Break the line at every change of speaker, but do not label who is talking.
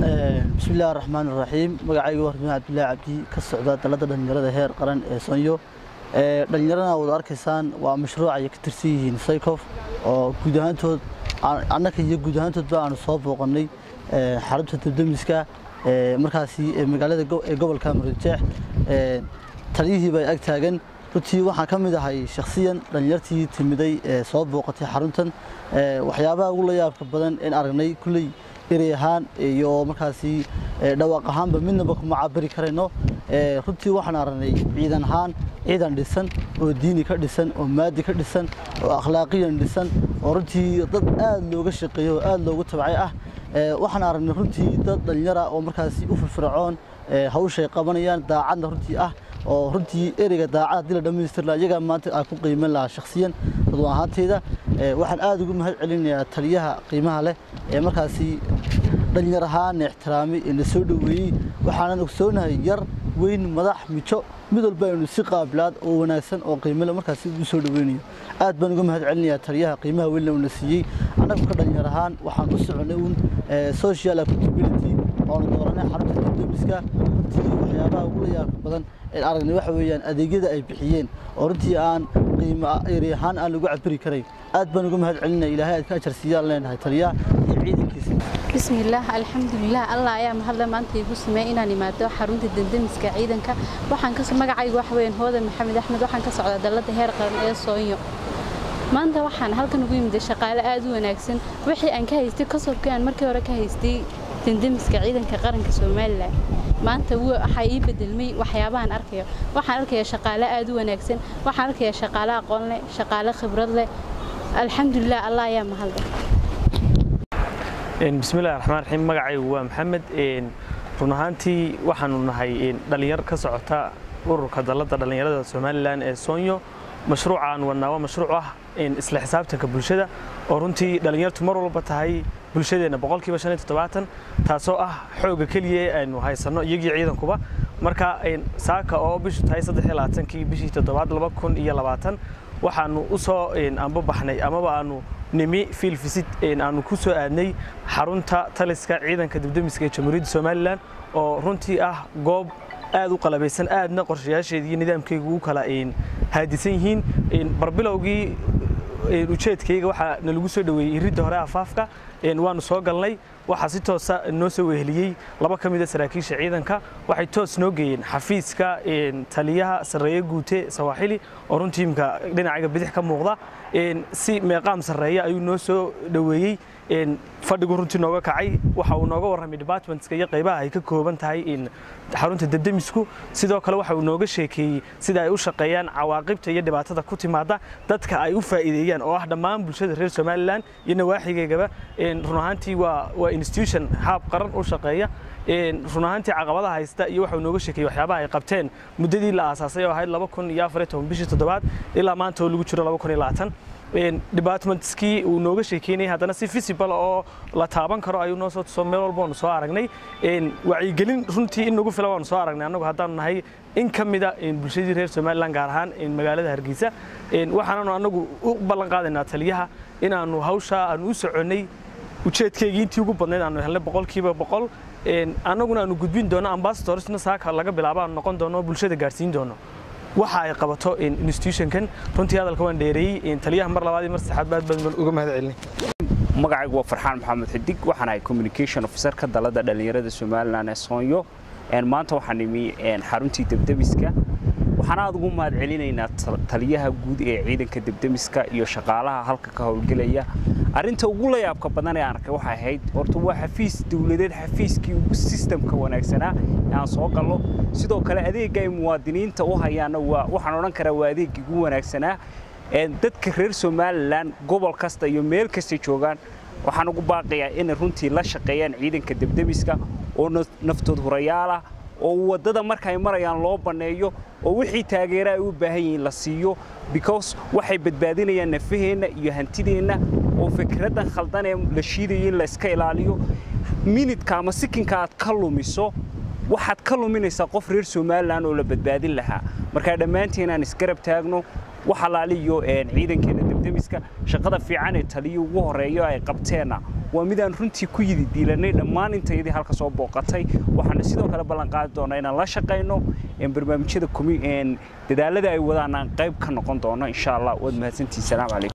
bismi illahi raxmaan iraxiim magacayga waa ramiin cabdillaahi cabdi ka socda dalladda dhallinyarada heer qaran ee soonyo dhallinyaradana wada arkaysaan waa mashruuc ay ka tirsan yihiin saykof oo guud ahaantood annaka iyo guud ahaantoodba aanu soo booqannay xarunta debdemiska markaasi magaalada ee gobolka murujeex taliyihii bay ag taagan runtii waxaan ka mid ahay shakhsiyan dhallinyartii timiday ee soo booqatay xaruntan waxyaabaha ugu la yaabka badan in aragnay kulley erey ahaan iyo markaasi dhawaaq ahaanba midnaba kuma cabiri karayno runtii waxaan aragnay ciidan ahaan ciidan dhisan oo diini ka dhisan oo maadi ka dhisan oo akhlaaqiyan dhisan oo runtii dad aad looga shaqeeyo oo aad loogu tabcay ah waxaan aragnay runtii dad dhallinyara oo markaasi u firfircoon hawshay qabanayaan daacadna runtii ah oo runtii ereyga daacad haddii la dhammaystir lahaa iyagaa maanta aan ku qiiman lahaa shakhsiyan dadwa ahaanteyda waxaan aad ugu mahad celinayaa taliyaha qiimaha leh ee markaasi dhallinyar ahaana ixtiraamay ee na soo dhoweeyey waxaanan ogsoonahay yar weyn madax mijo mid walba aynu si qaabilaad oo wanaagsan oo qiimale markaasi ugu soo dhoweynayo aad baan uga mahad celinayaa taliyaha qiimaha weynna uuna siiyey annagu ka dhallinyar ahaan waxaan u soconay uun social accountability oonu dooranay xarunta dibdemiska runtii waxyaabaha ugu la yaabka badan ee aragnay waxa weeyaan adeegyada ay bixiyeen oo runtii aan qiimo eri ahaan aan lagu cabiri karayn aad baan uga mahad celinaya ilaahay aad ka ajar siiyaan leenahay taliyaha iyo ciidankiisa
bismillaah alxamdulilah allah ayaa mahadle maanta igu sameeyey inaan imaado xarunta dendemiska ciidanka waxaan ka magacaygu waxa weeyaan hoodan maxamed axmed waxaan ka socdaa dalladda heer qaran ee soonyo maanta waxaan halkan ugu yimid shaqaale aad u wanaagsan wixii aan ka haystay kasobkii aan markii hore ka haystay dendemiska ciidanka qaranka somalilan maanta waxaa ii bedelmay waxyaabahan arkayo waxaan arkayaa shaqaale aad u wanaagsan waxaan arkayaa shaqaale aqoon leh shaqaale khibrad leh alxamdulilah allah ayaa mahadle
bismillahi raxmaan raxiim magacaygu waa maxamed run ahaantii waxaanu nahay dhallinyar ka socota ururka dalladda dhallinyarada somalilan ee soonyo mashruuca aan wadnaa waa mashruuc ah isla xisaabtanka bulshada oo runtii dhallinyartu mar walba tahay bulshadeenna boqolkiiba shan iyo toddobaatan taasoo ah xooga keliya aynu haysanno iyagii ciidankuba marka saaka oo bishu tahay saddex iyo labaatankii bishii toddobaad laba kun iyo labaatan waxaanu u soo anbabaxnay amaba aanu nimi fiil fisid aanu ku soo aadnay xarunta taliska ciidanka dibdemiska ee jamhuuriyadda somalilan oo runtii ah goob aad u qalabaysan aadna qorshayaasheeda iyo nidaamkayga ugu kala haadisan yihiin barbilowgii ujeedkayga waxaa nalagu soo dhoweeyey iridda hore afaafka waanu soo galnay waxaa si toosa noo soo weheliyey laba ka mida saraakiisha ciidanka waxay toos noo geeyeen xafiiska taliyaha sarreeye guute sawaaxili oo runtii imka dhinacaga bidix ka muuqda si meeqaam sarreeya ayuu noo soo dhoweeyey fadhigu runtii nooga kacay waxa uu nooga warramay departmentska iyo qaybaha ay ka kooban tahay xarunta debdemisku sidoo kale waxa uu nooga sheekeeyey sida ay u shaqeeyaan cawaaqibta iyo dhibaatada ku timaada dadka ay u faa'iideeyaan oo ah dhammaan bulshada reer somalilan iyo nawaaxigeygaba run ahaantii waa waa institution haab qaran u shaqeeya run ahaantii caqabadaha haysta iyo waxa uu nooga sheekeeyey waxyaabaha ay qabteen muddadii la aasaasay oo ahayd laba kun iyo afar iyo toban bishii toddobaad ilaa maanta oo lagu jiro laba kun iyo labaatan departmentskii uu nooga sheekeynayay haddana si visible oo la taaban karo ayuu noo soo tuso meel walba waanu soo aragnay wacyigelin runtii in nagu filan waanu soo aragnay annagu haddaanu nahay in ka mida bulshadii reer somalilan gaar ahaan magaalada hargeysa waxaananu annagu u ballan qaadaynaa taliyaha inaanu hawshaa aanu u soconnay ujeedkeygii intii ugu badnayd aanu helnay boqolkiiba boqol annaguna aanu gudbin doono ambassadorsna saaka laga bilaabo aanu noqon doono bulshada gaarsiin doono waxa ay qabato institutionkan runtii hadalka waan dheereeyey taliyaha mar labaad iyo mar saddexaad aad baan uga mahad celinay
magacaygu waa farxaan maxamed xidig waxaan ahay communication officer ka dalada dhallinyarada somalilan ee soonyo maanta waxaan imi xaruntii debdemiska waxaan aad ugu mahad celinaynaa taliyaha guud ee ciidanka debdemiska iyo shaqaalaha halka ka howlgelaya arrinta ugu la yaabka badan ee aan arkay waxay ahayd horta waa xafiis dowladeed xafiiskii ugu sistamka wanaagsanaa ee aan soo gallo sidoo kale adeegga ay muwaadiniinta u hayaanna waa waxaan odhan karaa waa adeeggii ugu wanaagsanaa dadka reer somalilan gobol kasta iyo meel kasta joogaan waxaan ugu baaqayaa inay runtii la shaqeeyaan ciidanka debdemiska oo naftood hurayaalah oo waddada markaay marayaan loo banneeyo oo wixii taageera ay u baahan yihiin la siiyo because waxay badbaadinayaan nafaheenna iyo hantideenna oo fikraddan khaldan ee la shiidayo in la iska ilaaliyo minidka ama sikinka aad ka lumiso waxaad ka luminaysaa qof reer somalilan oo la badbaadin lahaa markaa dhammaanteen aan isgarab taagno wax alaaliyo ciidankeena debdemiska shaqada fiican ee taliyo ugu horeeyo ay qabteenna waa midaan runtii ku yidi diilanay dhammaan intayadii halka soo booqatay waxaana sidoo kale ballan qaadi doonaa inaan la shaqayno barnaamijyada dadaalada ay wadaan aan qayb ka noqon doono insha allah waad mahadsantihin salaam calaykum